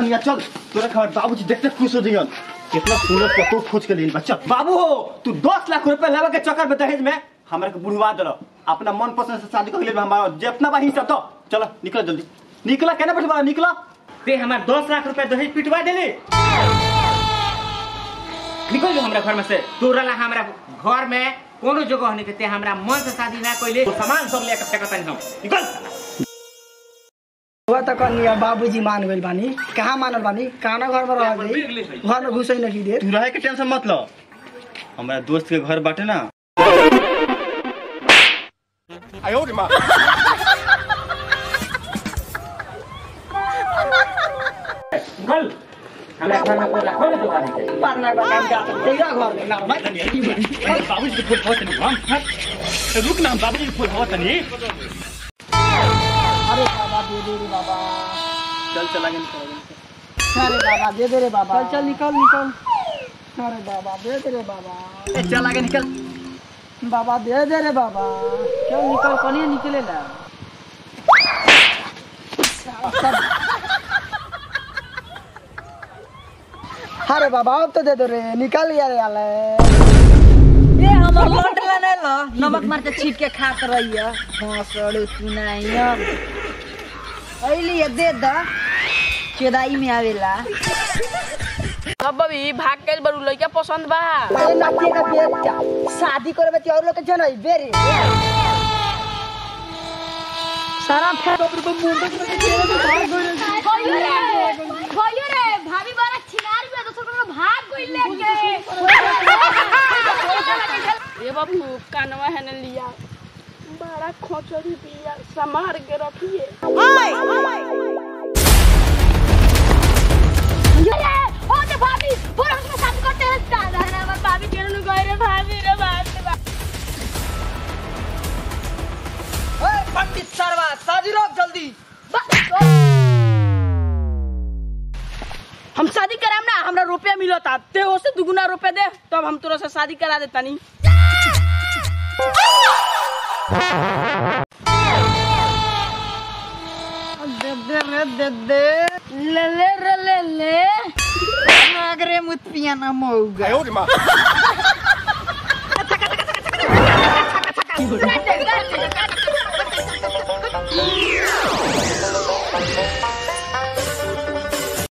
कनिया चल तोरा खबर बाबूजी देखते खुश हो जइयन कितना सुंदर फोटो खोज के लेल बच्चा बाबू हो तू दस लाख रुपए लेवे के चक्कर में दहेज में हमरा के बुढ़वा दिलो अपना मन पसंद से शादी कर ले हमारा जितना बा हिस्सा तो चलो निकल जल्दी निकला केना बैठ बड़ा निकला ते हमार दस लाख रुपए दहेज पिटवा देले निकल जो हमरा घर में से तोरा ला हमरा घर में कोनो जगह नहीं के हमरा मन से शादी ना कइले तो सामान सब लेके फेंकतन हम निकल हुआ त कनिया बाबूजी मान गइल बानी कहाँ मानल बानी काना घर में रह गई घर में घुसै नहीं दे तू रहे के टेंशन मत लो हमारा दोस्त के घर बाटे ना निकल हमरा घर में कोई ला कोनो जगह नहीं के पारना का काम जा तेरा घर में ना भाई बाबूजी के फूल हवा तनी हम रुक ना बाबूजी के फूल हवा तनी अरे बाबा दे दे रे बाबा चल चला गए अरे बाबा दे दे रे बाबा चल चल निकल निकल अरे बाबा दे दे रे बाबा चल आगे निकल बाबा दे दे रे बाबा क्यों निकल कनिए निकले ना अरे बाबा अब तो दे दो रे निकल गया रे आले ए हमर लौट लेने ल नमक मार के छीट के खात रहिए भोसड़ सुनाइया अइली दे द चेदाई में आवेला अब अभी भाग गइल बड़ू लइका पसंद बा अरे नातिए का बेटा शादी करे बच्चे और लोग के जन बेरे सारा फेर ऊपर को मुंह तक में चेहरे पे भाग गए भयो रे भयो रे भाभी बड़ा छिनार में दोसर को भाग गइल लेके ए बाबू कानवा है न लिया बड़ा खोचरी बिया संभार के रखिए अरे ओ ते भाभी पूरा उसमें शादी करते हैं दादा रे हमार भाभी के नु गए रे भाभी रे भाभी ओए पंडित सरवा शादी रोक जल्दी हम शादी कराम ना हमरा रुपया मिलता ते ओसे दुगुना रुपया दे तब हम तोरा से शादी करा देता नी दे दे रे दे दे ले ले रे ले ले नागरे मुत पियाना मौगा